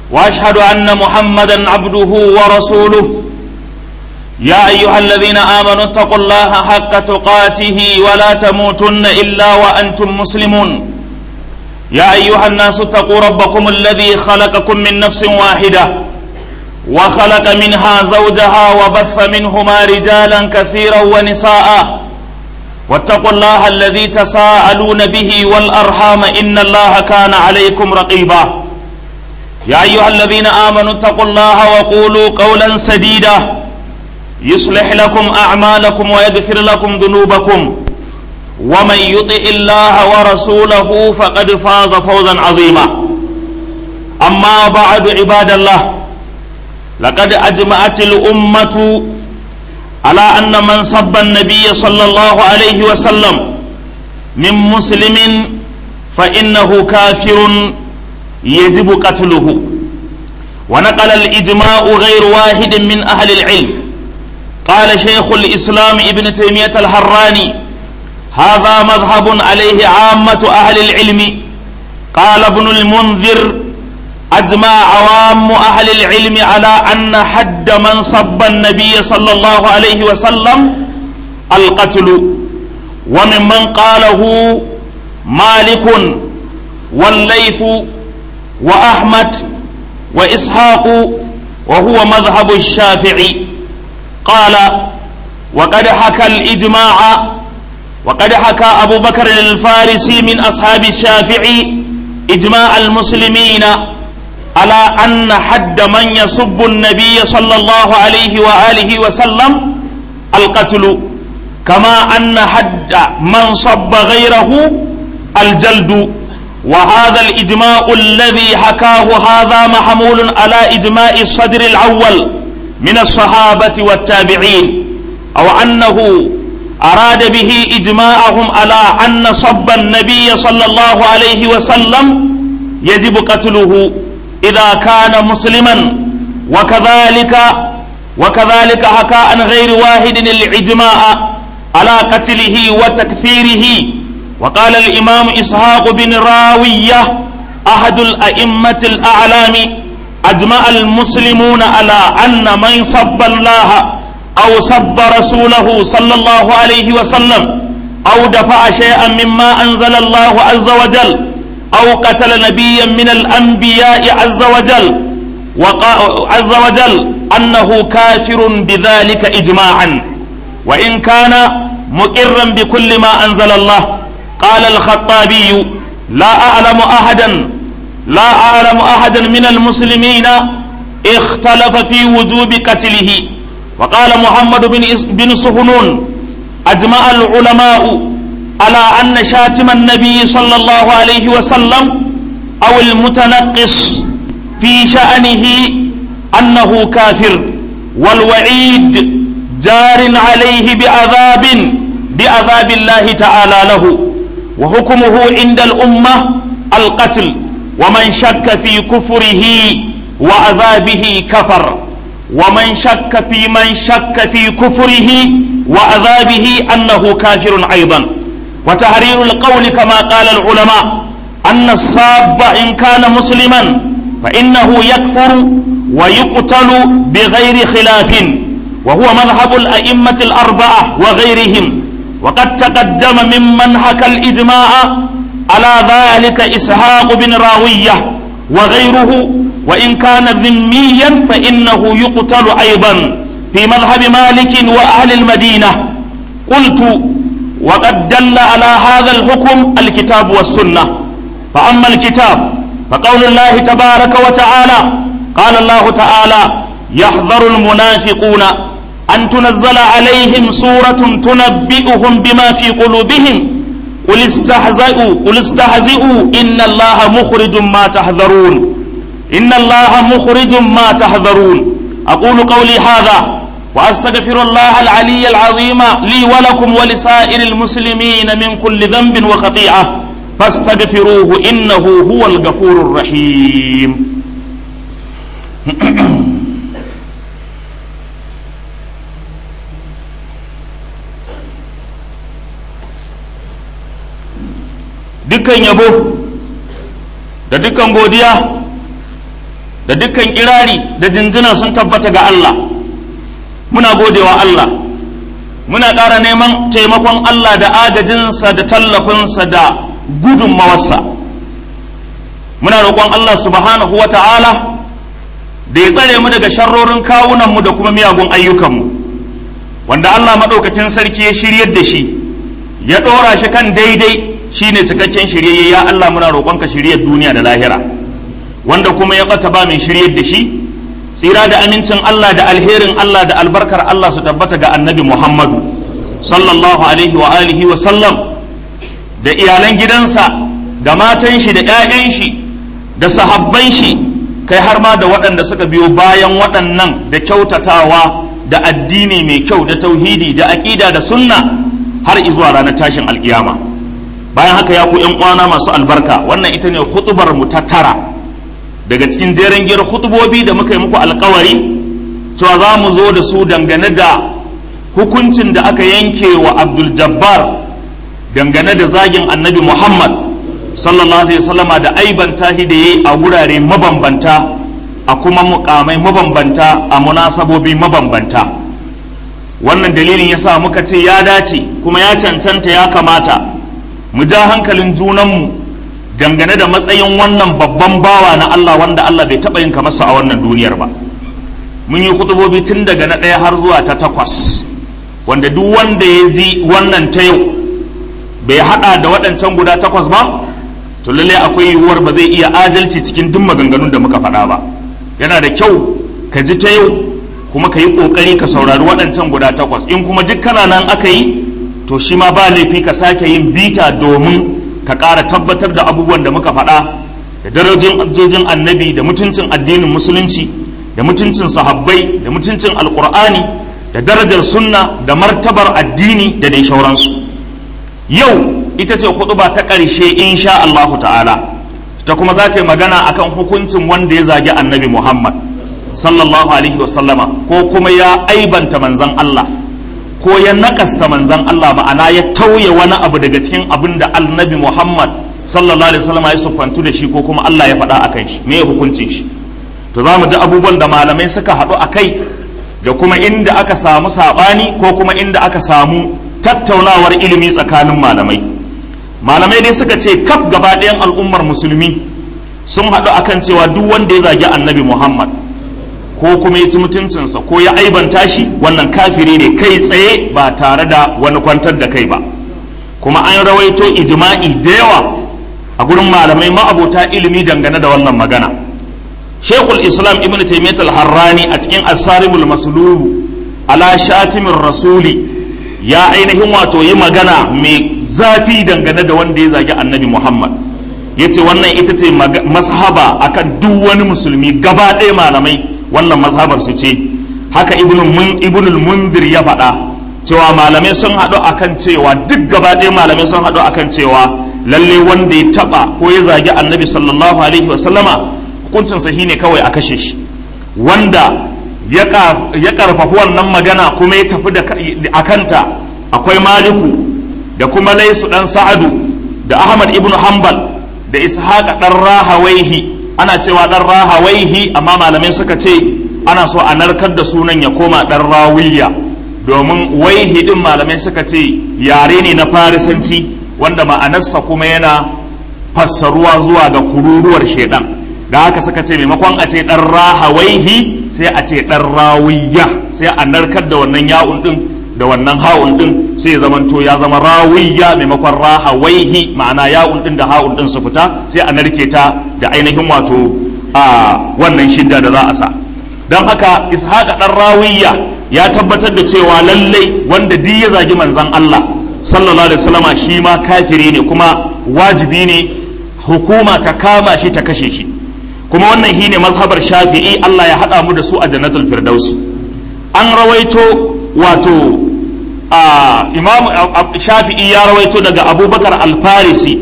واشهد ان محمدا عبده ورسوله يا ايها الذين امنوا اتقوا الله حق تقاته ولا تموتن الا وانتم مسلمون يا ايها الناس اتقوا ربكم الذي خلقكم من نفس واحده وخلق منها زوجها وبث منهما رجالا كثيرا ونساء واتقوا الله الذي تساءلون به والارحام ان الله كان عليكم رقيبا يا ايها الذين امنوا اتقوا الله وقولوا قولا سديدا يصلح لكم اعمالكم ويغفر لكم ذنوبكم ومن يطع الله ورسوله فقد فاز فوزا عظيما اما بعد عباد الله لقد اجمعت الامه على ان من سب النبي صلى الله عليه وسلم من مسلم فانه كافر يجب قتله ونقل الاجماع غير واحد من اهل العلم قال شيخ الاسلام ابن تيميه الحراني هذا مذهب عليه عامه اهل العلم قال ابن المنذر أجمع عوام أهل العلم على أن حد من صب النبي صلى الله عليه وسلم القتل وممن قاله مالك والليث وأحمد وإسحاق وهو مذهب الشافعي قال وقد حكى الإجماع وقد حكى أبو بكر الفارسي من أصحاب الشافعي إجماع المسلمين على أن حد من يسب النبي صلى الله عليه وآله وسلم القتل كما أن حد من صب غيره الجلد وهذا الإجماع الذي حكاه هذا محمول على إجماع الصدر الأول من الصحابة والتابعين أو أنه أراد به إجماعهم على أن صب النبي صلى الله عليه وسلم يجب قتله إذا كان مسلما وكذلك وكذلك حكى عن غير واحد الإجماع على قتله وتكفيره وقال الإمام إسحاق بن راوية أحد الأئمة الأعلام أجمع المسلمون على أن من صب الله أو سب رسوله صلى الله عليه وسلم أو دفع شيئا مما أنزل الله عز وجل أو قتل نبيا من الأنبياء عز وجل عز وجل أنه كافر بذلك إجماعا وإن كان مقرا بكل ما أنزل الله قال الخطابي لا أعلم أحدا لا أعلم أحدا من المسلمين اختلف في وجوب قتله وقال محمد بن بن سهنون أجمع العلماء على أن شاتم النبي صلى الله عليه وسلم أو المتنقص في شأنه أنه كافر والوعيد جار عليه بعذاب بعذاب الله تعالى له وحكمه عند الأمة القتل ومن شك في كفره وعذابه كفر ومن شك في من شك في كفره وعذابه أنه كافر أيضا وتحرير القول كما قال العلماء أن الصاب إن كان مسلما فإنه يكفر ويقتل بغير خلاف وهو مذهب الأئمة الأربعة وغيرهم وقد تقدم ممن حكى الإجماع على ذلك إسحاق بن راوية وغيره وإن كان ذميا فإنه يقتل أيضا في مذهب مالك وأهل المدينة قلت وقد دل على هذا الحكم الكتاب والسنة فأما الكتاب فقول الله تبارك وتعالى قال الله تعالى يحذر المنافقون أن تنزل عليهم سورة تنبئهم بما في قلوبهم قل استهزئوا قل استهزئوا إن الله مخرج ما تحذرون إن الله مخرج ما تحذرون أقول قولي هذا وأستغفر الله العلي العظيم لي ولكم ولسائر المسلمين من كل ذنب وخطيئة فاستغفروه إنه هو الغفور الرحيم dukkan yabo da dukkan godiya da dukkan kirari da jinjina sun tabbata ga Allah muna godewa Allah muna ƙara neman taimakon Allah da agajinsa da tallafinsa da gudunmawarsa muna roƙon Allah subhanahu wa ta'ala da ya tsare mu daga sharrorin kawunanmu da kuma miyagun ayyukanmu wanda Allah maɗaukakin sarki ya shiryar da shi ya ɗora shi kan daidai shine cikakken shiryayye ya Allah muna roƙonka shiryar duniya da lahira wanda kuma ya ɓata ba mai shiryar da shi tsira da amincin Allah da alherin Allah da albarkar Allah su tabbata ga annabi Muhammadu sallallahu alaihi wa alihi wa sallam da iyalan gidansa da matan shi da 'ya'yan shi da sahabban shi kai har ma da waɗanda suka biyo bayan waɗannan da kyautatawa da addini mai kyau da tauhidi da aƙida da sunna har izuwa ranar tashin alƙiyama bayan haka ya ku ƴan uwana masu albarka wannan ita ne hutubar mu ta tara daga cikin jeren giyar hutubobi da muka yi muku alkawari cewa za mu zo da su dangane da hukuncin da aka yanke wa abdul jabbar dangane da zagin annabi muhammad sallallahu alaihi wasallama da aibanta shi da yayi a gurare mabambanta a kuma mukamai mabambanta a munasabobi mabambanta wannan dalilin yasa muka ce ya dace kuma ya cancanta ya kamata mu ja hankalin junanmu dangane da matsayin wannan babban bawa na Allah wanda Allah bai taɓa yin kamarsa a wannan duniyar ba mun yi hutubobi tun daga na ɗaya har zuwa ta takwas wanda duk wanda ya ji wannan ta yau bai haɗa da waɗancan guda takwas ba to lalle akwai yiwuwar ba zai iya adalci cikin duk maganganun da muka faɗa ba yana da kyau ka ji ta yau kuma ka yi ƙoƙari ka saurari waɗancan guda takwas in kuma duk kana nan aka yi to shi ma ba laifi ka sake yin bita domin ka ƙara tabbatar da abubuwan da muka faɗa da darajin ajojin annabi da mutuncin addinin musulunci da mutuncin sahabbai da mutuncin alƙur'ani da darajar sunna da martabar addini da dai shauransu yau ita ce huɗuba ta ƙarshe insha Allahu ta'ala ta kuma za ta yi magana akan hukuncin wanda ya zagi annabi Muhammad sallallahu alaihi wasallama ko kuma ya aibanta manzan Allah ko ya nakasta manzan Allah ma'ana ya tauye wani abu daga cikin abin da annabi Muhammad sallallahu alaihi wasallama ya siffantu da shi ko kuma Allah ya faɗa akan shi me ya hukuncin shi to za mu ji abubuwan da malamai suka haɗu a kai da kuma inda aka samu saɓani ko kuma inda aka samu tattaunawar ilimi tsakanin malamai malamai dai suka ce kaf gaba ɗayan al'ummar musulmi sun haɗu akan cewa duk wanda ya zagi annabi muhammad ko kuma ya ci mutuncinsa ko ya aibanta shi wannan kafiri ne kai tsaye ba tare da wani kwantar da kai ba kuma an rawaito ijma'i da yawa a gurin malamai ma'abota ilimi dangane da wannan magana shekul islam ibn taimiyat al-harrani a cikin asarimul maslulu ala shatimin rasuli ya ainihin wato yi magana mai zafi dangane da wanda ya zagi annabi muhammad ya ce wannan ita ce mazhaba akan duk wani musulmi gaba ɗaya malamai wannan mazhabar su ce haka ibnul munzir ya faɗa cewa malamai sun haɗu akan cewa duk gaba ɗaya malamai sun haɗu akan cewa lalle wanda ya taɓa ko ya zagi annabi sallallahu alaihi wasallama hukuncin sahi ne kawai a kashe shi wanda ya karfafi wannan magana kuma ya tafi a kanta akwai maliku da kuma laisu dan sa'adu da ahmad ibn hanbal da ishaqa dan rahawaihi ana cewa dan rahawaihi amma malamai suka ce ana so a narkar da sunan ya koma dan rawiya domin waihi din malamai suka ce yare ne na farisanci wanda ma'anarsa kuma yana fassaruwa zuwa ga kururuwar shedan da haka suka ce maimakon a ce dan rahawaihi sai a ce dan rawiya sai a narkar da wannan ya'un din da wannan ha'un din sai ya zamanto ya zama rawiya maimakon rahawaihi ma'ana ya'un din da ha'un din su fita sai a narke ta da ainihin wato a wannan shidda da za a sa don haka ishaqa dan rawiya ya tabbatar da cewa lallai wanda duk ya zagi manzon Allah sallallahu alaihi wasallama shi ma kafiri ne kuma wajibi ne hukuma ta kama shi ta kashe shi kuma wannan shi ne mazhabar shafi'i Allah ya haɗa mu da su a jannatul firdausi an rawaito wato a imam shafi'i ya rawaito daga abubakar alfarisi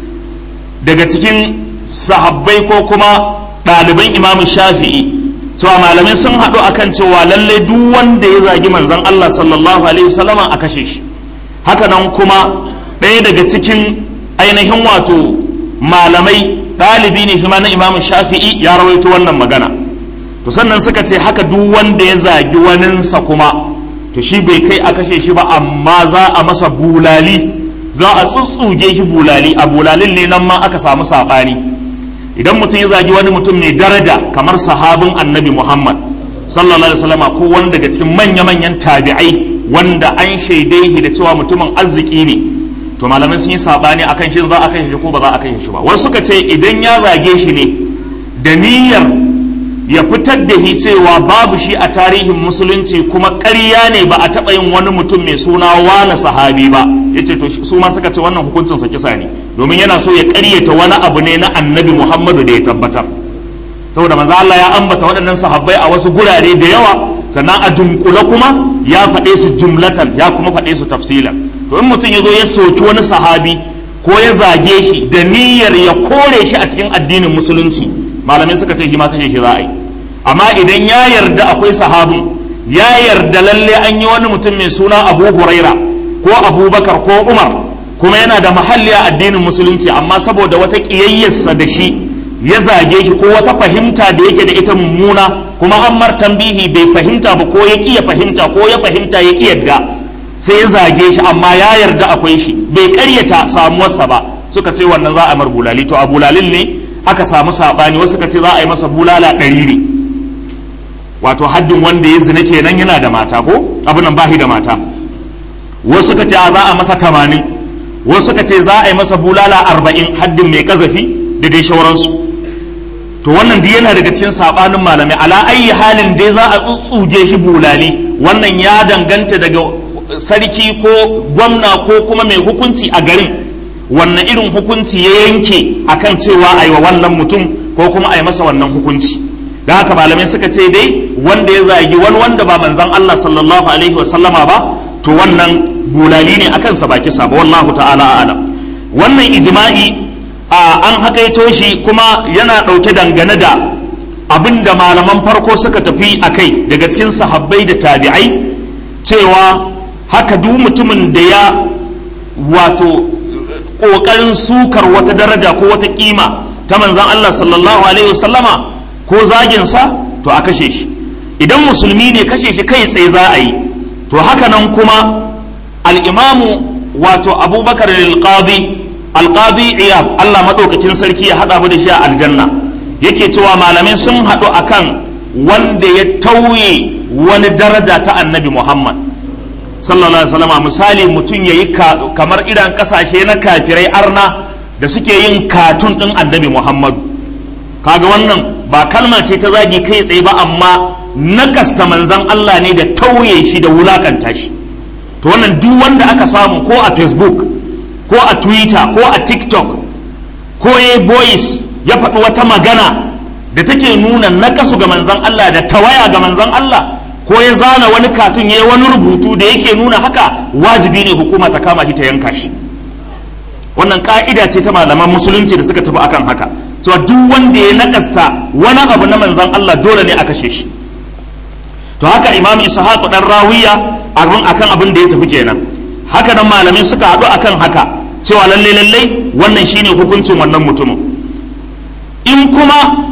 daga cikin sahabbai ko kuma ɗaliban imam shafi'i cewa malamai sun haɗu akan cewa lallai duk wanda ya zagi manzon Allah sallallahu alaihi wasallama a kashe shi haka nan kuma ɗaya daga cikin ainihin wato malamai ɗalibi ne shi ma na imamu shafi'i ya rawaito wannan magana to sannan suka ce haka duk wanda ya zagi waninsa kuma to shi bai kai a kashe shi ba amma za a masa bulali za a tsutsuge shi bulali a bulalin ne nan ma aka samu saɓani idan mutum ya zagi wani mutum mai daraja kamar sahabin annabi muhammad sallallahu alaihi wasallam ko wani daga cikin manya-manyan tabi'ai wanda an shaidai da cewa mutumin arziki ne to malamai sun yi saɓani akan shi za a kashe shi ko ba za a kashe shi ba wasu suka ce idan ya zage shi ne da niyyar ya fitar da shi cewa babu shi a tarihin musulunci kuma ƙarya ne ba a taɓa yin wani mutum mai suna wani sahabi ba ya ce to su ma suka ce wannan hukuncin sa kisa ne domin yana so ya ƙaryata wani abu ne na annabi muhammadu da ya tabbatar saboda manzo Allah ya ambata waɗannan sahabbai a wasu gurare da yawa sannan a dunkule kuma ya faɗe su jumlatan ya kuma faɗe su tafsilan to in mutum ya zo ya soki wani sahabi ko ya zage shi da niyyar ya kore shi a cikin addinin musulunci malamai suka ce shi ma kashe shi za a yi amma idan ya yarda akwai sahabin ya yarda lalle an yi wani mutum mai suna abu huraira ko abubakar ko umar kuma yana da mahalli a addinin musulunci amma saboda wata ƙiyayyarsa da shi ya zage shi ko wata fahimta da yake da ita mummuna kuma an mar tambihi bai fahimta ba ko ya ƙi ya fahimta ko ya fahimta ya ƙi yadda sai ya zage shi amma ya yarda akwai shi bai ƙaryata samuwarsa ba suka ce wannan za a mar bulali to a bulalin ne aka samu saɓani wasu suka ce za a yi masa bulala ɗari ne wato haddin wanda ya zina kenan yana da mata ko abinan bahi da mata wasu suka ce za a masa tamanin wasu suka ce za a yi masa bulala arba'in haddin mai kazafi da dai shauransu to wannan duk yana daga cikin sabanin malamai ala ayi halin dai za a tsutsuge shi bulali wannan ya danganta daga sarki ko gwamna ko kuma mai hukunci a garin wannan irin hukunci ya yanke akan cewa a yi wa wannan mutum ko kuma a yi masa wannan hukunci da haka malamai suka ce dai wanda ya zagi wani wanda ba manzan Allah sallallahu alaihi wa sallama ba to wannan bulali ne akan sa baki sa ba wallahu ta'ala a'lam wannan ijma'i a an hakaito shi kuma yana dauke dangane da abinda malaman farko suka tafi akai daga cikin sahabbai da tabi'ai cewa haka duk mutumin da ya wato kokarin sukar wata daraja ko wata kima ta manzan Allah sallallahu alaihi wa sallama ko zaginsa to a kashe shi idan musulmi ne kashe shi kai tsaye za a yi to haka nan kuma al'imamu wato abubakar alqadi alqadi iyab Allah maɗaukakin sarki ya haɗa mu da shi a aljanna yake cewa malamai sun haɗu akan wanda ya tauye wani daraja ta annabi muhammad sallallahu alaihi wasallam misali mutum ya yi kamar idan kasashe na kafirai arna da suke yin katun ɗin annabi muhammadu kaga wannan ba kalma ce ta zagi kai tsaye ba amma nakasta manzan Allah ne da tauye shi da wulakanta shi to wannan duk wanda aka samu ko a facebook ko a twitter ko a tiktok ko ya boys ya faɗi wata magana da take nuna nakasu ga manzan Allah da tawaya ga manzan Allah ko ya zana wani katun ya yi wani rubutu da yake nuna haka wajibi ne hukuma ta kama shi ta yanka shi wannan ka'ida ce ta malaman musulunci da suka tafi akan haka cewa duk wanda ya nakasta wani abu na manzan Allah dole ne a kashe shi to haka imam ishaq dan rawiya abin akan abin da ya tafi kenan haka nan malamai suka haɗu akan haka cewa lalle lalle wannan shine hukuncin wannan mutumin in kuma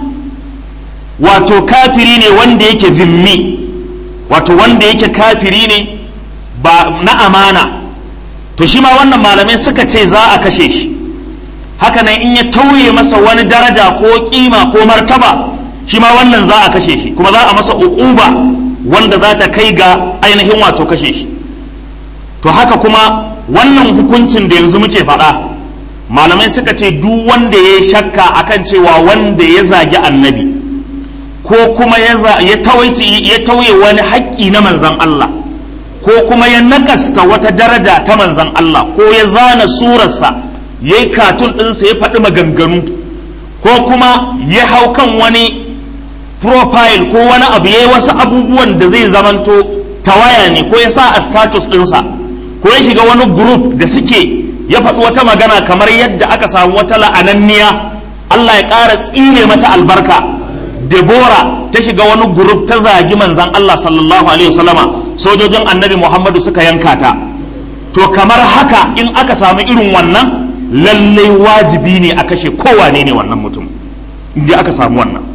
wato kafiri ne wanda yake zimmi wato wanda yake kafiri ne ba na amana to shi ma wannan malamai suka ce za a kashe shi haka nan in ya tauye masa wani daraja ko kima ko martaba shi ma wannan za a kashe shi kuma za a masa uquba wanda za ta kai ga ainihin wato kashe shi to haka kuma wannan hukuncin da yanzu muke faɗa malamai suka ce duk wanda ya shakka akan cewa wanda ya zagi annabi ko kuma ya tauye wani haƙƙi na manzan Allah ko kuma ya nakasta wata daraja ta manzan Allah ko ya zana surarsa ya yi katun ɗinsa ya faɗi maganganu ko kuma ya hau kan wani profile ko wani abu ya yi wasu abubuwan da zai zamanto tawaya ne ko ya sa a status ɗinsa ko ya shiga wani group da suke ya faɗi wata magana kamar yadda aka samu wata la'ananniya Allah ya ƙara tsine mata albarka Debora ta shiga wani group ta zagi manzan Allah sallallahu alaihi wasallama sojojin annabi Muhammadu suka yanka ta to kamar haka in aka samu irin wannan lallai wajibi ne a kashe kowane ne wannan mutum inda aka samu wannan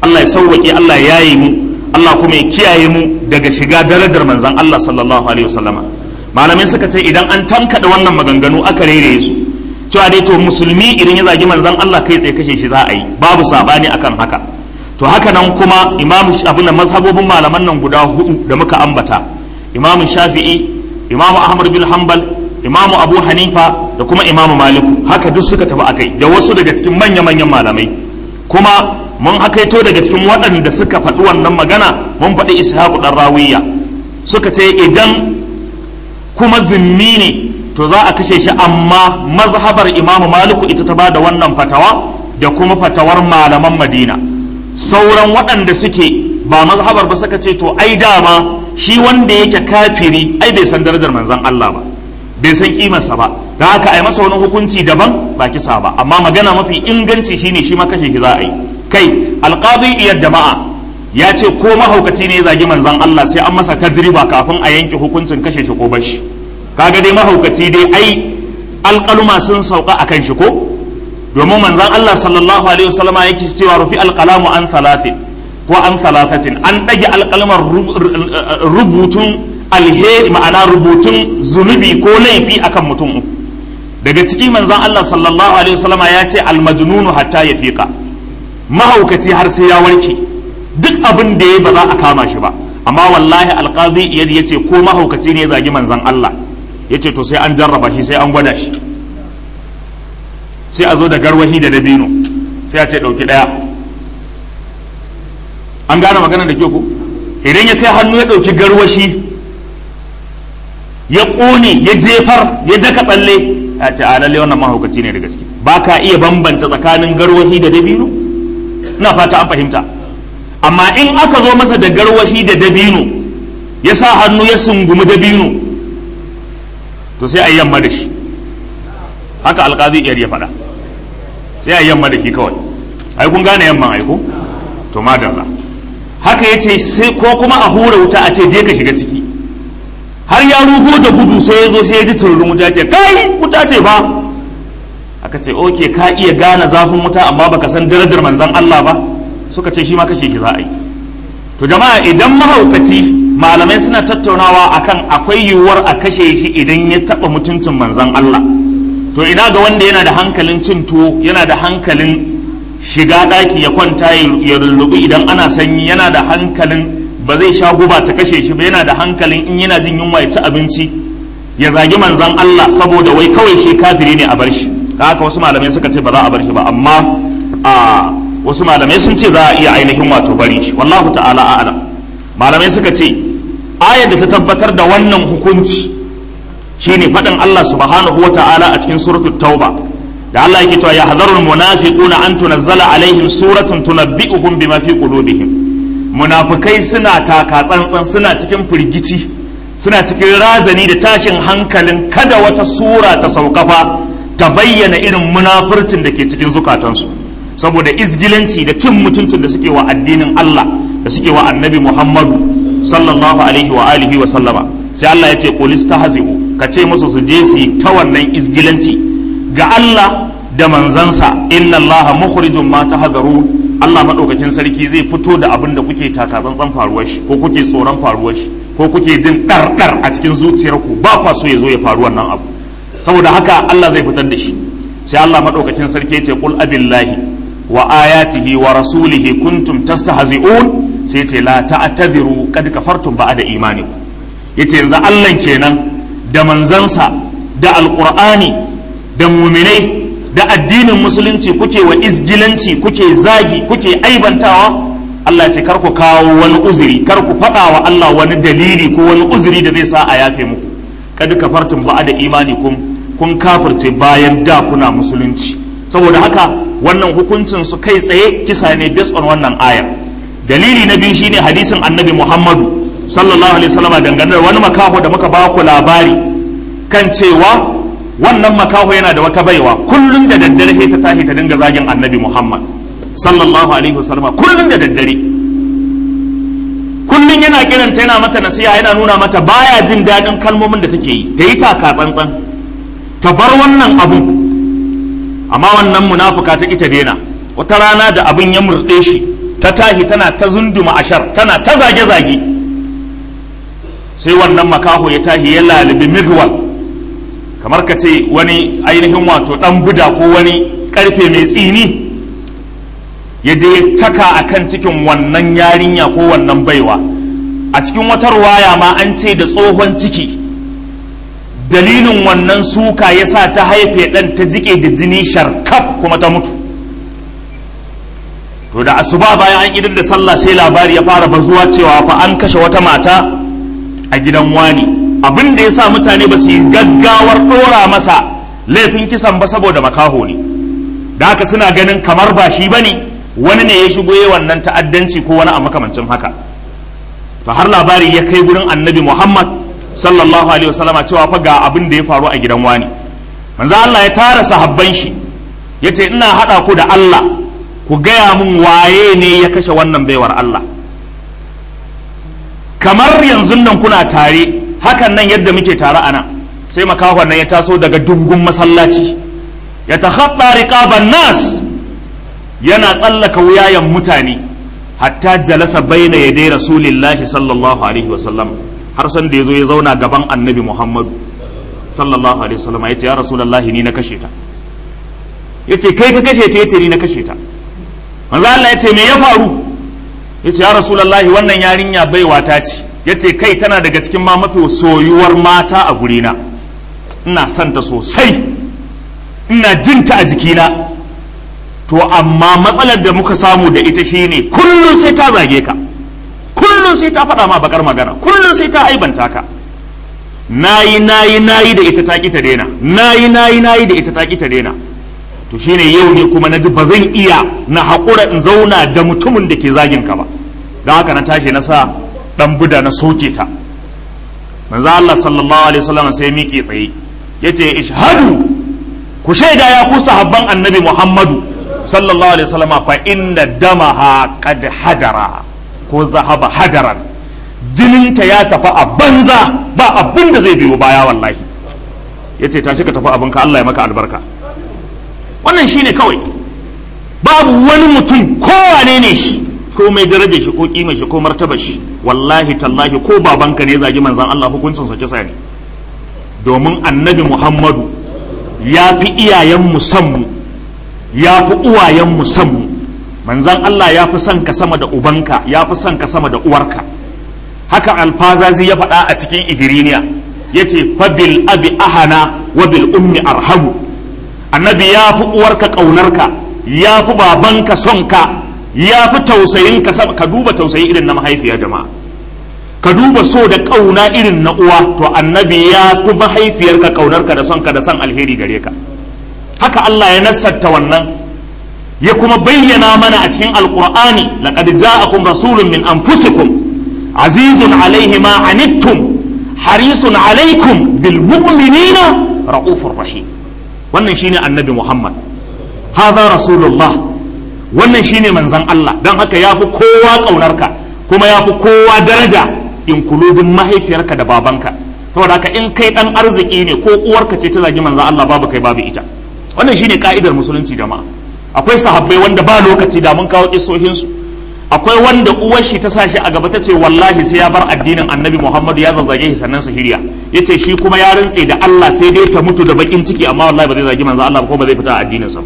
Allah ya sauwake Allah ya yaye mu Allah kuma ya kiyaye mu daga shiga darajar manzon Allah sallallahu alaihi wasallama malamai suka ce idan an tankada wannan maganganu aka rere su cewa dai to musulmi idan ya zagi manzon Allah kai tsaye kashe shi za a yi babu sabani akan haka to haka nan kuma imamu abin da mazhabobin malaman nan guda hudu da muka ambata imamu shafi'i imamu ahmad bin hanbal imamu abu hanifa da kuma imamu maliku haka duk suka tafi akai da wasu daga cikin manya-manyan malamai kuma mun hakaito daga cikin waɗanda suka faɗi wannan magana mun faɗi ishaqu dan rawiya suka ce idan kuma zimmi ne to za a kashe shi amma mazhabar imamu maliku ita ta bada wannan fatawa da kuma fatawar malaman madina sauran waɗanda suke ba mazhabar ba suka ce to ai dama shi wanda yake kafiri ai bai san darajar manzon Allah ba bai san kimarsa ba da haka ai masa wani hukunci daban ba kisa ba amma magana mafi inganci shine shi ma kashe shi za a yi kai alqadi iyar jama'a ya ce ko mahaukaci ne ya zagi manzon Allah sai an masa tajriba kafin a yanke hukuncin kashe shi ko bashi kaga dai mahaukaci dai ai alƙaluma sun sauka akan shi ko domin manzon Allah sallallahu alaihi wasallama yake cewa rufi alqalamu an thalathin ko an thalathatin an ɗage alƙalmar rubutun alheri ma'ana rubutun zunubi ko laifi akan mutum uku daga ciki manzon Allah sallallahu alaihi wasallama ya ce almajnunu hatta ya fiqa mahaukaci har sai ya warke duk abin da ya ba za a kama shi ba amma wallahi alqazi iyad yace ko mahaukaci ne ya zagi manzon Allah yace to sai an jarraba shi sai an gwada shi sai a zo da garwahi da dabino sai a ce dauki daya an gane magana da ke ku idan ya kai hannu ya dauki garwashi ya ƙone ya jefar ya daka tsalle ya ce a lalle wannan mahaukaci ne da gaske ba ka iya bambanta tsakanin garwahi da dabino ina fata an fahimta amma in aka zo masa da garwahi da dabino ya sa hannu ya sungumi dabino to sai a yi yamma da shi haka alƙazi iyar ya faɗa sai a yi yamma da shi kawai ai kun gane yamman aiko to madalla haka ya ce sai ko kuma a hura wuta a ce je ka shiga ciki har ya rugo da gudu sai ya zo sai ya ji tururin wuta ce kai wuta ce ba aka ce oke ka iya gane zafin wuta amma baka san darajar manzon Allah ba suka ce shi ma kashe shi za a yi to jama'a idan mahaukaci malamai suna tattaunawa akan akwai yiwuwar a kashe shi idan ya taba mutuncin manzon Allah to ina ga wanda yana da hankalin cin tuwo yana da hankalin shiga ɗaki ya kwanta ya rullubu idan ana sanyi yana da hankalin ba zai sha guba ta kashe shi ba yana da hankalin in yana jin yunwa ya ci abinci ya zagi manzan Allah saboda wai kawai shi kafiri ne a bar shi da haka wasu malamai suka ce ba za a bar shi ba amma a wasu malamai sun ce za a iya ainihin wato bari shi wallahu ta'ala a'lam malamai suka ce ayar da ta tabbatar da wannan hukunci shine faɗin Allah subhanahu wa ta'ala a cikin suratul tauba da Allah yake cewa ya hadarul munafiquna an tunazzala alaihim suratun tunabbi'uhum bima fi qulubihim munafikai suna taka tsantsan suna cikin firgici suna cikin razani da tashin hankalin kada wata sura ta saukafa ta bayyana irin munafurcin da ke cikin zukatansu saboda izgilanci da cin mutuncin da suke wa addinin Allah da suke wa annabi Muhammadu sallallahu alaihi wa alihi wa sallama sai Allah ya ce qul istahzi'u ka ce musu su je su ta wannan izgilanci ga Allah da manzansa inna Allah mukhrijum ma tahdaru Allah madaukakin sarki zai fito da abin da kuke takatsantsan faruwar shi ko kuke tsoron faruwar shi ko kuke jin ɗarɗar a cikin zuciyarku ba kwa so ya zo ya faru wannan abu saboda haka Allah zai fitar da shi sai Allah madaukakin sarki ya ce qul abillahi wa ayatihi wa rasulihi kuntum tastahzi'un sai ce la ta'tadiru kad kafartum ba'da imanikum yace yanzu Allah kenan da manzansa da alqur'ani da muminai da addinin musulunci kuke wa izgilanci kuke zagi kuke aibantawa Allah ce kar ku kawo wani uzuri kar ku faɗa wa Allah wani dalili ko wani uzuri da zai sa a yafe muku kad kafartum ba'da imanikum kun kafirce bayan da kuna musulunci saboda haka wannan hukuncin su kai tsaye kisa ne based on wannan aya dalili na biyu shine hadisin annabi Muhammadu sallallahu alaihi wasallam dangane da wani makaho da muka ba ku labari kan cewa wannan makaho yana da wata baiwa kullum da daddare ta tashi ta dinga zagin annabi Muhammad sallallahu alaihi wasallam kullum da daddare kullum yana kiranta yana mata nasiha yana nuna mata baya jin daɗin kalmomin da take yi ta yi taka tsantsan ta bar wannan abu amma wannan munafuka ta ita daina wata rana da abin ya murɗe shi ta tahi tana ta zunduma ashar tana ta zage-zage sai wannan makaho ya tahi ya lalibi mirwal kamar ka ce wani ainihin wato dan buda ko wani karfe mai tsini ya je ya caka a kan cikin wannan yarinya ko wannan baiwa a cikin wata ruwaya ma an ce da tsohon ciki dalilin wannan suka ya sa ta haife ɗan ta jike da jini sharkaf kuma ta mutu to da asuba bayan an idar da sallah sai labari ya fara bazuwa cewa fa an kashe wata mata a gidan wani abin da ya sa mutane ba su yi gaggawar ɗora masa laifin kisan ba saboda makaho ne da haka suna ganin kamar ba shi ba ne wani ne ya shigo yi wannan ta'addanci ko wani a makamancin haka to har labari ya kai gurin annabi muhammad sallallahu alaihi wasallama cewa fa ga abin da ya faru a gidan wani manzo Allah ya tara sahabban shi yace ina hada ku da Allah ku gaya mun waye ne ya kashe wannan baiwar Allah kamar yanzu nan kuna tare hakan nan yadda muke tare a nan sai makahon nan ya taso daga dungun masallaci ya takhatta riqaban nas yana tsallaka wuyayen mutane hatta jalasa baina yadai rasulillahi sallallahu alaihi wasallam har san da yazo ya zauna gaban annabi muhammadu sallallahu alaihi wasallam yace ya rasulullahi ni na kashe ta yace kai ka kashe ta yace ni na kashe ta manzo Allah yace me ya faru yace ya rasulullahi wannan yarinya baiwa ta ce yace kai tana daga cikin ma mafi soyuwar mata a gurina ina son ta sosai ina jinta a jikina to amma matsalar da muka samu da ita shine kullum sai ta zage ka kullum sai ta faɗa ma bakar magana kullum sai ta aibanta ka nayi nayi nayi da ita ta ki ta daina nayi nayi nayi da ita ta ki ta daina to shine yau ne kuma naji ba zan iya na haƙura in zauna da mutumin da ke zagin ka ba don haka na tashi na sa dan buda na soke ta manzo Allah sallallahu alaihi wasallam sai miƙe tsaye yace ishhadu ku shaida ya ku sahabban annabi Muhammadu sallallahu alaihi wasallam fa inna damaha qad hadara ko zahaba hadaran jininta ya tafi a banza ba abin da zai biyo baya wallahi yace tashi ka tafi abinka Allah ya maka albarka wannan shine kawai babu wani mutum kowane ne shi ko mai darajar shi ko kimar shi ko martabar shi wallahi tallahi ko babanka ne zagi manzon Allah hukuncin sa kisa ne domin annabi Muhammadu ya fi iyayen mu san mu ya fi uwayen mu san mu manzon Allah ya fi son ka sama da ubanka ya fi son ka sama da uwarka haka alfazazi ya faɗa a cikin igiriniya yace fa bil abi ahana wa bil ummi arhamu annabi ya fi uwarka ƙaunarka ya fi babanka son ka ya fi tausayin ka ka duba tausayi irin na mahaifiya jama'a ka duba so da ƙauna irin na uwa to annabi ya fi mahaifiyarka ƙaunarka da son ka da son alheri gare ka haka Allah ya nassarta wannan ya kuma bayyana mana a cikin alqur'ani laqad ja'akum rasulun min anfusikum azizun alaihi ma anittum harisun alaikum bil mu'minina ra'ufur rahim wannan shine annabi Muhammad hadha rasulullah wannan shine manzon Allah dan haka yafi kowa kaunarka kuma yafi kowa daraja in kuludin mahaifiyarka da babanka saboda haka in kai dan arziki ne ko uwarka ce ta zagi manzon Allah babu kai babu ita wannan shine ka'idar musulunci jama'a akwai sahabbai wanda ba lokaci da mun kawo kisohin su akwai wanda uwar shi ta sa shi a gaba ta ce wallahi sai ya bar addinin annabi Muhammadu ya zazzage shi sannan su hiriya yace shi kuma ya rantse da Allah sai dai ta mutu da bakin ciki amma wallahi ba zai zagi manzo Allah ko ba zai fita addinin sa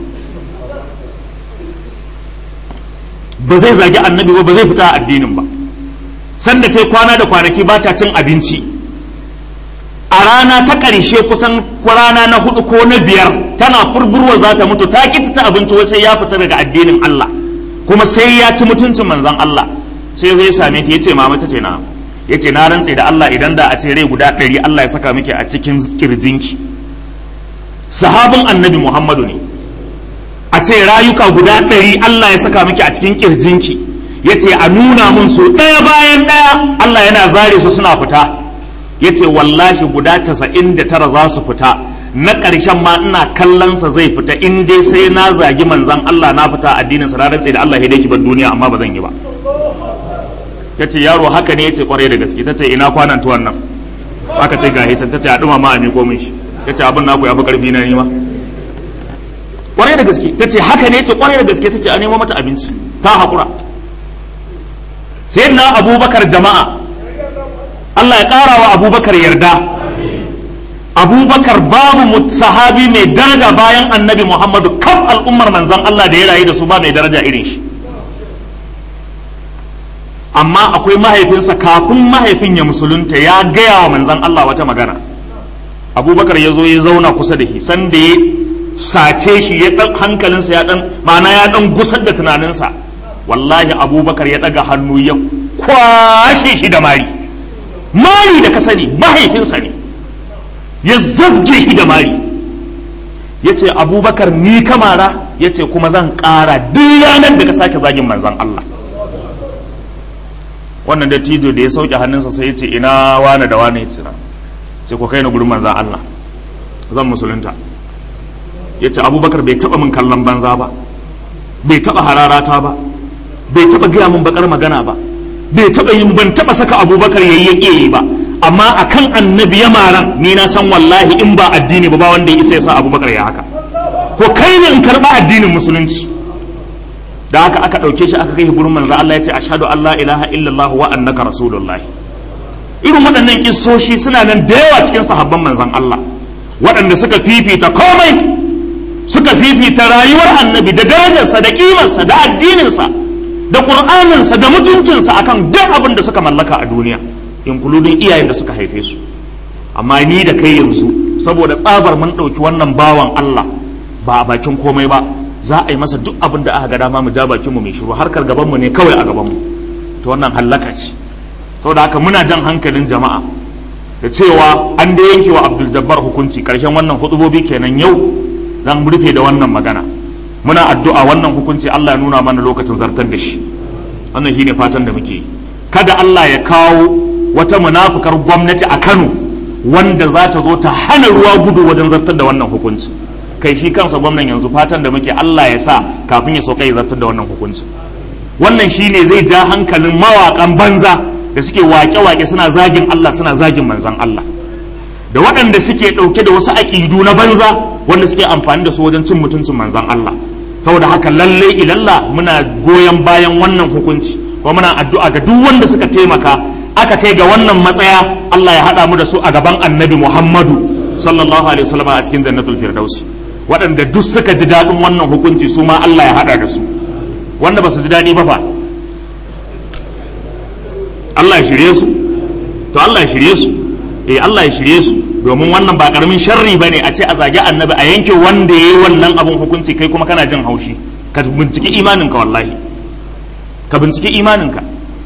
ba zai zagi annabi ba ba zai fita addinin ba sanda kai kwana da kwanaki ba ta cin abinci a rana ta ƙarshe kusan rana na hudu ko na biyar tana furburwa za ta mutu ta ƙi ta abinci wai sai ya fita daga addinin Allah kuma sai ya ci mutuncin manzon Allah sai zai same ta yace mama ta ce na yace na rantse da Allah idan da a ce rai guda ɗari Allah ya saka miki a cikin kirjinki sahabin annabi Muhammadu ne a ce rayuka guda ɗari Allah ya saka miki a cikin kirjinki yace a nuna mun su ɗaya bayan ɗaya Allah yana zare su suna fita yace wallahi guda casa'in da tara za su fita na ƙarshen ma ina kallonsa zai fita in dai sai na zagi manzan Allah na fita addinin sa rantse da Allah ya dai bar duniya amma ba zan yi ba tace yaro haka ne yace kwarai da gaske tace ina kwanan tuwan nan aka ce ga hitan tace a duma ma a miko min shi tace abin naku ya fi karfi na nima kwarai da gaske tace haka ne yace kwarai da gaske tace a nemo mata abinci ta hakura sai na abubakar jama'a Allah ya ƙara wa abubakar yarda abubakar babu sahabi mai daraja bayan annabi muhammadu kaf al'ummar manzan Allah da ya rayu da su ba mai daraja irin shi amma akwai mahaifinsa kafin mahaifin ya musulunta ya gaya wa manzan Allah wata magana abubakar ya zo ya zauna kusa da shi sanda ya sace shi ya dan hankalinsa ya dan ma'ana ya dan gusar da tunaninsa wallahi abubakar ya daga hannu ya kwashe shi da mari mari da ka sani mahaifinsa ne ya zabge shi da mari ya ce abubakar ni kamara ya ce kuma zan ƙara duk ranar da ka sake zagin manzan Allah wannan da tijo da ya sauke hannunsa sai ya ce ina wane da wane ya tsira ce ko kai na gurin manzan Allah zan musulunta ya ce abubakar bai taɓa min kallon banza ba bai taɓa hararata ba bai taɓa gaya min bakar magana ba bai taɓa yin ban taɓa saka abubakar ya yi yi ba amma akan annabi ya maran ni na san wallahi in ba addini ba ba wanda ya isa ya sa abubakar ya haka ko kai ne in karɓa addinin musulunci da haka aka ɗauke shi aka kai gurin manzo Allah ya ce ashhadu an la ilaha illallah wa annaka rasulullah irin waɗannan kissoshi suna nan da yawa cikin sahabban manzon Allah waɗanda suka fifita komai suka fifita rayuwar annabi da darajarsa da kimarsa da addininsa da ƙur'aninsa da mutuncinsa akan duk abin da suka mallaka a duniya inkuludin iyayen da suka haife su amma ni da kai yanzu saboda tsabar mun ɗauki wannan bawan Allah ba a bakin komai ba za a yi masa duk abin da aka ga dama mu ja bakin mu mai shiru harkar gaban mu ne kawai a gaban mu to wannan hallaka ce saboda haka muna jan hankalin jama'a da cewa an da yanke wa Abdul Jabbar hukunci karshen wannan hutubobi kenan yau zan rufe da wannan magana muna addu'a wannan hukunci Allah ya nuna mana lokacin zartar da shi wannan shine fatan da muke yi kada Allah ya kawo wata munafukar gwamnati a Kano wanda za ta zo ta hana ruwa gudu wajen zartar da wannan hukunci kai shi kansa gwamnan yanzu fatan da muke Allah ya sa kafin ya sauka ya zartar da wannan hukunci wannan shine zai ja hankalin mawakan banza da suke wake-wake suna zagin Allah suna zagin manzon Allah da waɗanda suke ɗauke da wasu aƙidu na banza wanda suke amfani da su wajen cin mutuncin manzon Allah saboda haka lalle ilalla muna goyon bayan wannan hukunci kuma muna addu'a ga duk wanda suka taimaka aka kai ga wannan matsaya Allah ya haɗa mu da su a gaban annabi Muhammadu sallallahu alaihi wasallam a cikin jannatul firdausi waɗanda duk suka ji daɗin wannan hukunci su ma Allah ya haɗa da su wanda ba su ji daɗi ba fa Allah ya shirye su to Allah ya shirye su eh Allah ya shirye su domin wannan ba karamin sharri bane a ce a zagi annabi a yanke wanda yayi wannan abun hukunci kai kuma kana jin haushi ka binciki imaninka wallahi ka binciki imaninka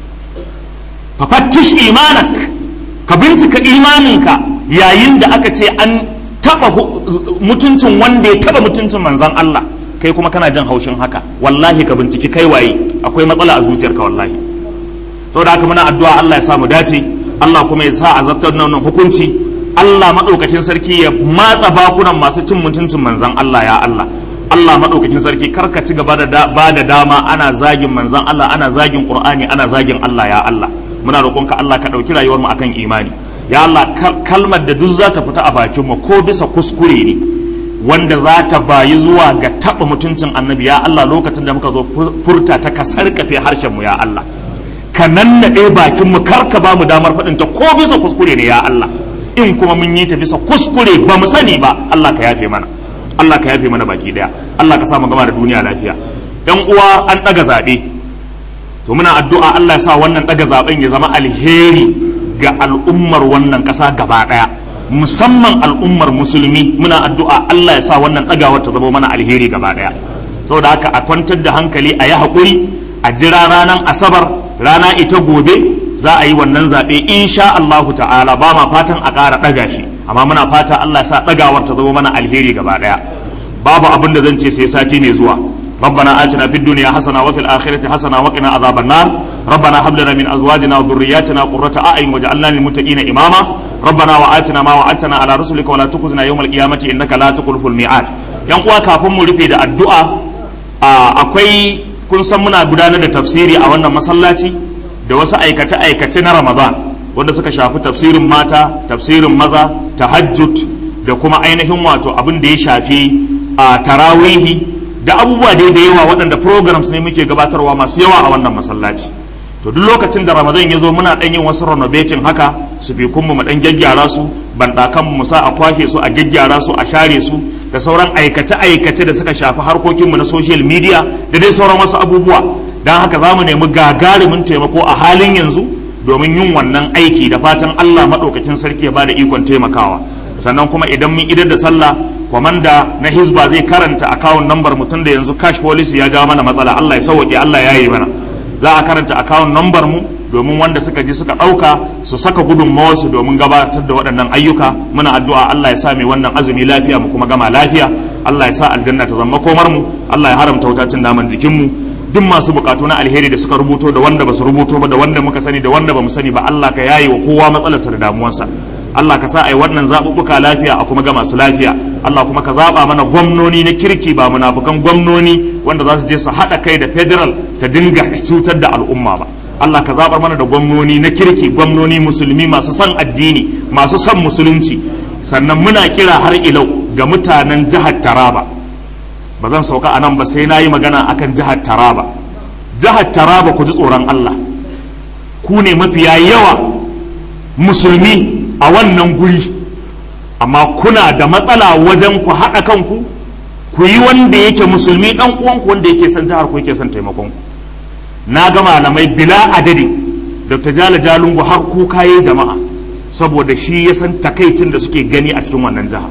fa fattish imanak ka bincika imaninka yayin da aka ce an taba mutuncin wanda ya taba mutuncin manzon Allah kai kuma kana jin haushin haka wallahi ka binciki kai waye akwai matsala a zuciyarka wallahi saboda haka muna addu'a Allah ya sa mu dace Allah kuma ya sa a zartar nan hukunci Allah maɗaukakin sarki ya matsa bakunan masu cin mutuncin manzan Allah ya Allah Allah maɗaukakin sarki karka ci gaba da ba da dama ana zagin manzan Allah ana zagin Qur'ani ana zagin Allah ya Allah muna roƙonka Allah ka ɗauki rayuwar mu akan imani ya Allah kalmar da duk za ta fita a bakin mu ko bisa kuskure ne wanda za ta bayi zuwa ga taɓa mutuncin annabi ya Allah lokacin da muka zo furta ta ka sarkafe harshen mu ya Allah ka nannaɗe bakin mu karka ba mu damar faɗin ta ko bisa kuskure ne ya Allah in kuma mun yi ta bisa kuskure ba mu sani ba Allah ka yafe mana Allah ka yafe mana baki daya Allah ka sa mu gama da duniya lafiya yan uwa an daga zabe to muna addu'a Allah ya sa wannan daga zaben ya zama alheri ga al'ummar wannan kasa gaba daya musamman al'ummar musulmi muna addu'a Allah ya sa wannan dagawar ta zama mana alheri gaba daya saboda haka a kwantar da hankali a yi haƙuri a jira ranar asabar rana ita gobe za a yi wannan zaɓe insha Allahu ta'ala ba ma fatan a ƙara ɗaga shi amma muna fata Allah sa ɗagawar ta zama mana alheri gaba ɗaya babu abin da zan ce sai sati ne zuwa ربنا آتنا في الدنيا حسنة وفي الآخرة حسنة وقنا عذاب النار ربنا هب لنا من أزواجنا وذرياتنا قرة أعين واجعلنا للمتقين إماما ربنا وآتنا ما وعدتنا على رسلك ولا تخزنا يوم القيامة إنك لا تخلف الميعاد yan uwa kafin mu rufe da addu'a akwai kun san muna gudanar da tafsiri a wannan masallaci da wasu aikace-aikace na ramadan wanda suka shafi tafsirin mata tafsirin maza tahajjud da kuma ainihin wato abin da ya shafi a tarawihi da abubuwa dai da yawa waɗanda programs ne muke gabatarwa masu yawa a wannan masallaci to duk lokacin da ramadan ya zo muna ɗan yin wasu renovating haka su fi kunmu mu ɗan gyaggyara su banɗakan mu sa a kwashe su a gyaggyara su a share su da sauran aikace-aikace da suka shafi harkokinmu na social media da dai sauran wasu abubuwa don haka za mu nemi gagarumin taimako a halin yanzu domin yin wannan aiki da fatan allah maɗaukakin sarki ya ba da ikon taimakawa sannan kuma idan mun idar da sallah kwamanda na hizba zai karanta akawun nambar mutum da yanzu cash policy ya jawo mana matsala allah ya sauwaƙe allah ya yi mana za a karanta akawun nambar mu domin wanda suka ji suka ɗauka su saka gudunmawarsu domin gabatar da waɗannan ayyuka muna addu'a Allah ya sa mai wannan azumi lafiya mu kuma gama lafiya Allah ya sa aljanna ta zama komar mu Allah ya haramta wutacin naman jikin mu duk masu bukatu na alheri da suka rubuto da wanda ba su rubuto ba da wanda muka sani da wanda ba mu sani ba Allah ka yaye wa kowa matsalarsa da damuwarsa Allah ka sa ai wannan zaɓuɓɓuka lafiya a kuma gama su lafiya Allah kuma ka zaɓa mana gwamnoni na kirki ba munafukan gwamnoni wanda za su je su haɗa kai da federal ta dinga cutar da al'umma ba Allah ka zaɓar mana da gwamnoni na kirki gwamnoni musulmi masu son addini masu son musulunci sannan muna kira har ilau ga mutanen jihar Taraba ba zan sauka a nan ba sai na yi magana akan jihar Taraba jihar Taraba ku ji tsoron Allah ku ne mafiya yawa musulmi a wannan guri amma kuna da matsala wajen ku haɗa kanku ku yi wanda yake musulmi ɗan uwanku wanda yake son jihar ku yake son taimakon ku na ga malamai bila adadi dr jala jalungu har kuka yi jama'a saboda shi ya san takaicin da suke gani a cikin wannan jiha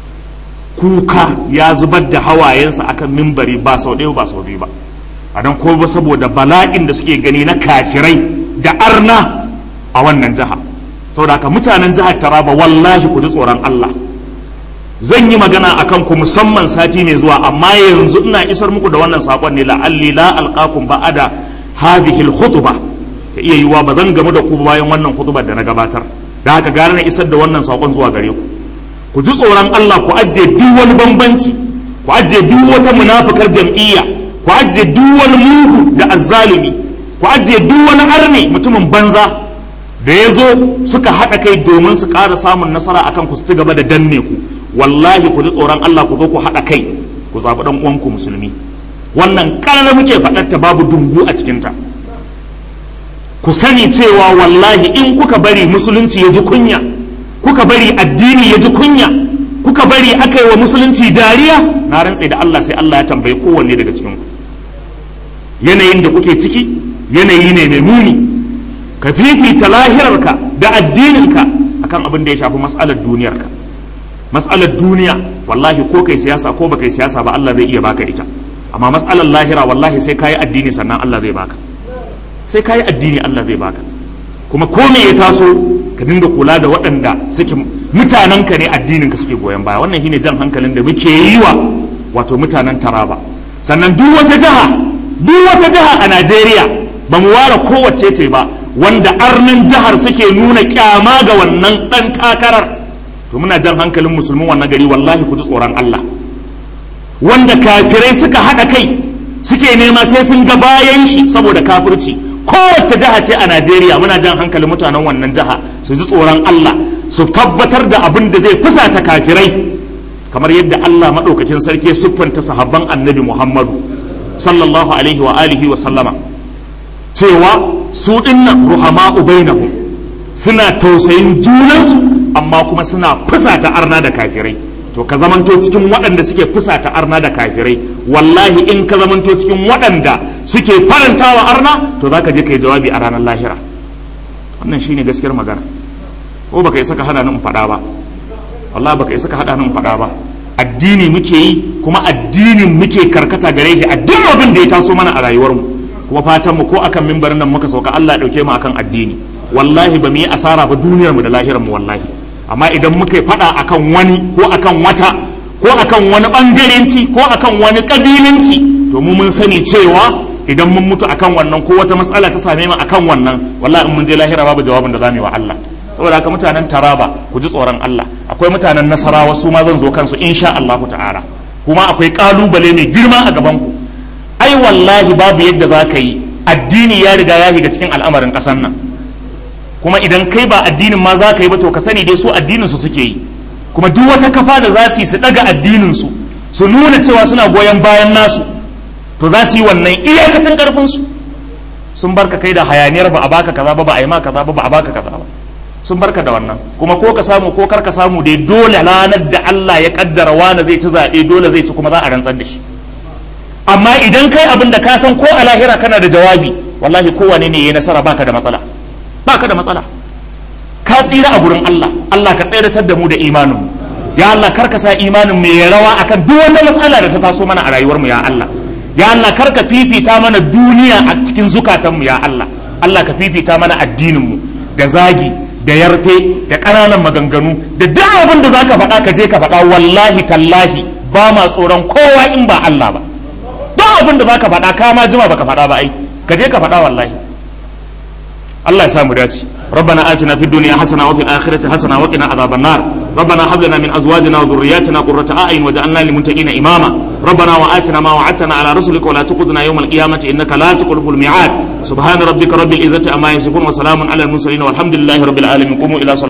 kuka ya zubar da hawayensa akan mimbari ba sau ɗaya ba sau biyu ba a don ko ba saboda bala'in da suke gani na kafirai da arna a wannan jiha saboda haka mutanen jihar taraba wallahi ku ji tsoron allah zan yi magana a kanku musamman sati mai zuwa amma yanzu ina isar muku da wannan sakon ne la'alli la alqakum ba'ada hadhihi al-khutbah ta iya yiwa ba zan gamu da ku bayan wannan khutbar da na gabatar da haka gare na isar da wannan sakon zuwa gare ku ku ji tsoron Allah ku ajiye duk wani bambanci ku ajiye duk wata munafikar jam'iyya ku ajiye duk wani mugu da azzalimi ku ajiye duk wani arne mutumin banza da ya zo suka haɗa kai domin su ƙara samun nasara akan ku su ci gaba da danne ku wallahi ku ji tsoron Allah ku zo ku haɗa kai ku zaɓi ɗan uwanku musulmi wannan ƙarar muke faɗarta babu dungu a cikinta ku sani cewa wallahi in kuka bari musulunci ya ji kunya kuka bari addini ya ji kunya kuka bari aka yi wa musulunci dariya na rantse da Allah sai Allah ya tambayi kowanne daga cikinku yanayin da kuke ciki yanayi ne mai muni ka fifita lahirarka da addininka akan abin da ya shafi mas'alar duniyarka mas'alar duniya wallahi ko kai siyasa ko baka yi siyasa ba Allah zai iya baka ita amma mas'alar lahira wallahi sai kayi addini sannan Allah zai baka sai kayi addini Allah zai baka kuma ko me ya taso ka dinga kula da waɗanda suke mutanenka ne addinin ka suke goyon baya wannan shine jan hankalin da muke yi wa wato mutanen Taraba sannan duk wata jiha duk wata jiha a Najeriya ba mu ware kowace ce ba wanda arnin jihar suke nuna kyama ga wannan ɗan takarar to muna jan hankalin musulmin wannan gari wallahi ku ji tsoron Allah wanda kafirai suka haɗa kai suke nema sai sun ga bayan shi saboda kafirci kowace jiha ce a Najeriya muna jan hankalin mutanen wannan jiha su ji tsoron Allah su tabbatar da abin da zai fusata kafirai kamar yadda Allah maɗaukakin sarki ya siffanta sahabban annabi Muhammadu sallallahu alaihi wa alihi wa sallama cewa su dinnan ruhama ubainahum suna tausayin junansu amma kuma suna fusata arna da kafirai to ka zamanto cikin waɗanda suke fusata arna da kafirai wallahi in ka zamanto cikin waɗanda suke farantawa arna to za ka je ka yi jawabi a ranar lahira wannan shine gaskiyar magana ko baka isa ka hada nan faɗa ba wallahi baka isa ka hada nan faɗa ba addini muke yi kuma addinin muke karkata gare shi a duk abin da ya taso mana a rayuwarmu kuma fatan mu ko akan mimbarin nan muka sauka Allah ya dauke mu akan addini wallahi ba mu yi asara ba duniyar mu da lahirar mu wallahi amma idan muka yi fada akan wani ko akan wata ko akan wani bangarenci ko akan wani kabilanci to mu mun sani cewa idan mun mutu akan wannan ko wata matsala ta same mu akan wannan wallahi in mun je lahira babu jawabin da zamu yi wa Allah saboda haka mutanen Taraba ku ji tsoron Allah akwai mutanen Nasarawa su ma zan zo kansu insha Allah ta'ala kuma akwai kalubale mai girma a gaban ku ai wallahi babu yadda za ka yi addini ya riga ya shiga cikin al'amarin ƙasar nan kuma idan kai ba addinin ma za ka yi ba to ka sani dai su addinin su suke yi kuma duk wata kafa da za su yi su daga addinin su su nuna cewa suna goyon bayan nasu to za su yi wannan iyakacin karfin su sun barka kai da hayaniyar ba a baka kaza ba ba a yi ma kaza ba ba a baka kaza ba sun barka da wannan kuma ko ka samu ko kar ka samu dai dole ranar da Allah ya kaddara wani zai ci zaɓe dole zai ci kuma za a rantsar da shi amma idan kai abin da ka san ko a lahira kana da jawabi wallahi kowane ne ya nasara baka da matsala baka da matsala ka tsira a gurin Allah Allah ka tseratar da mu da imanin mu ya Allah kar ka sa imanin mu ya rawa akan duk wata matsala da ta taso mana a rayuwar mu ya Allah ya Allah kar ka fifita mana duniya a cikin zukatan mu ya Allah Allah ka fifita mana addinin mu da zagi da yarfe da ƙananan maganganu da duk abin da zaka faɗa ka je ka faɗa wallahi tallahi ba ma tsoron kowa in ba Allah ba duk abin da zaka faɗa ka ma jima baka faɗa ba ai ka je ka faɗa wallahi Allah ya sa mu dace ربنا آتنا في الدنيا حسنة وفي الآخرة حسنة وقنا عذاب النار ربنا هب لنا من أزواجنا وذرياتنا قرة أعين وجعلنا للمتقين إماما ربنا وآتنا ما وعدتنا على رسلك ولا تخذنا يوم القيامة إنك لا تخلف الميعاد سبحان ربك رب العزة أما يصفون وسلام على المرسلين والحمد لله رب العالمين قوموا إلى صلاة